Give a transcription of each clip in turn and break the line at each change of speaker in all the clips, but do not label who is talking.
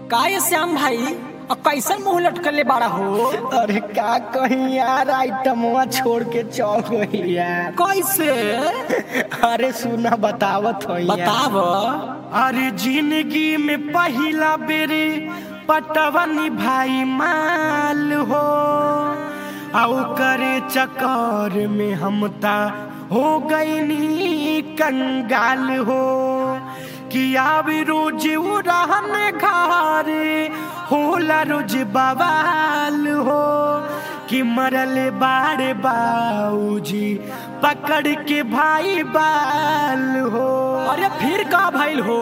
का ये श्याम भाई अब कैसन मुंह लटकले बाड़ा हो
अरे का कहीं यार आइटमवा छोड़ के चल गई यार
कैसे
अरे सुना बतावत हो
बताव
अरे जिंदगी में पहला बेरे पटवनी भाई माल हो आउ करे चक्कर में हम ता हो गई कंगाल हो कि आवे रोज उड़ान घारे होला रोज बवाल हो कि मरले बाड़े बाऊजी पकड़ के भाई बाल हो
अरे फिर का भइल हो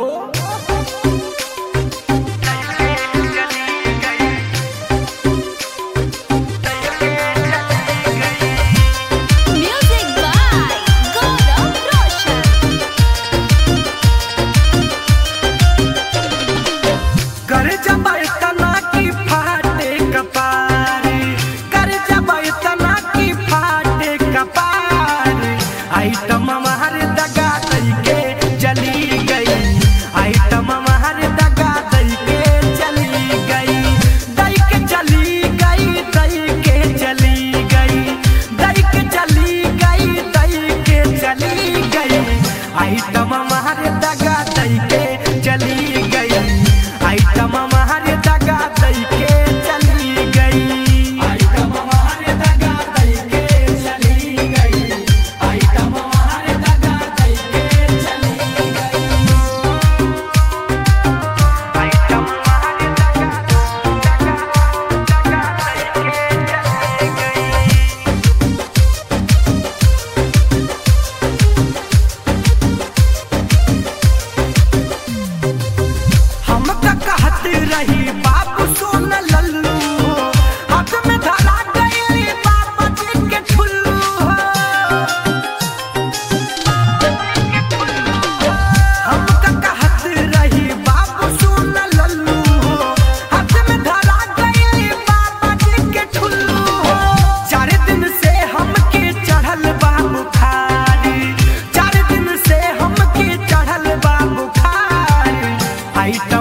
Music by Gaurav Roshan.
कर जब तना की फाटे कपारे कर जब तना की फाटे कपारे आइटम हमार दगा दई के चली गई आइटम हमार दगा दई के चली गई दई के चली गई दई के चली गई दई के चली गई दई के चली गई आइटम हमार दगा दई के चली गई आइटम हमार दगा दई के चली गई आइटम हमार दगा दई के चली गई आइटम हमार दगा दई के चली गई आइटम हमार दगा दगा दगा दई के चली गई हम त कहत रही बाबू सोन लल्लू हो हाथ में धरा गई बाबा जी के ठुल्लू हो हम त कहत रही बाबू सोन लल्लू हो हाथ में धरा गई बाबा जी के ठुल्लू हो चार दिन से हमके चढ़ल बा बुखारी चार दिन से हमके चढ़ल बा बुखारी आइटम